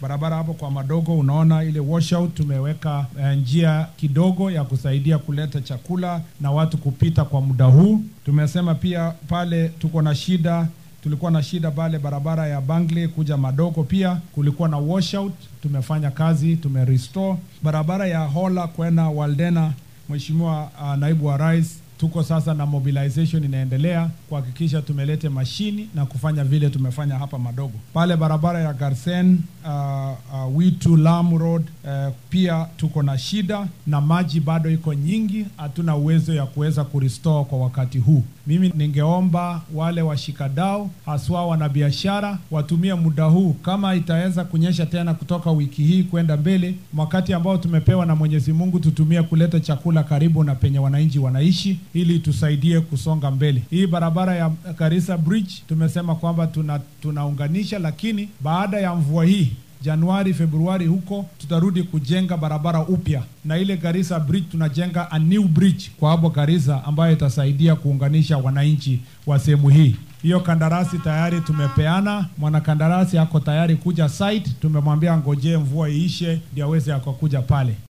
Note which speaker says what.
Speaker 1: barabara hapo kwa madogo, unaona ile washout tumeweka eh, njia kidogo ya kusaidia kuleta chakula na watu kupita kwa muda huu. Tumesema pia pale tuko na shida tulikuwa na shida pale barabara ya Bangle kuja Madogo, pia kulikuwa na washout. Tumefanya kazi, tumerestore barabara ya Hola kwenda Waldena. Mheshimiwa uh, naibu wa rais, tuko sasa na mobilization inaendelea kuhakikisha tumelete mashini na kufanya vile tumefanya hapa Madogo. Pale barabara ya Garsen uh, uh, Witu Lamu Road uh, pia tuko na shida na maji bado iko nyingi, hatuna uwezo ya kuweza kurestore kwa wakati huu. Mimi ningeomba wale washikadau haswa wanabiashara watumie muda huu, kama itaweza kunyesha tena kutoka wiki hii kwenda mbele, wakati ambao tumepewa na Mwenyezi Mungu, tutumie kuleta chakula karibu na penye wananchi wanaishi, ili tusaidie kusonga mbele. Hii barabara ya Garissa Bridge tumesema kwamba tuna tunaunganisha, lakini baada ya mvua hii Januari, Februari huko tutarudi kujenga barabara upya, na ile Garissa Bridge tunajenga a new bridge kwa hapo Garissa, ambayo itasaidia kuunganisha wananchi wa sehemu hii. Hiyo kandarasi tayari tumepeana, mwanakandarasi ako tayari kuja site. Tumemwambia ngojee mvua iishe ndio aweze akakuja pale.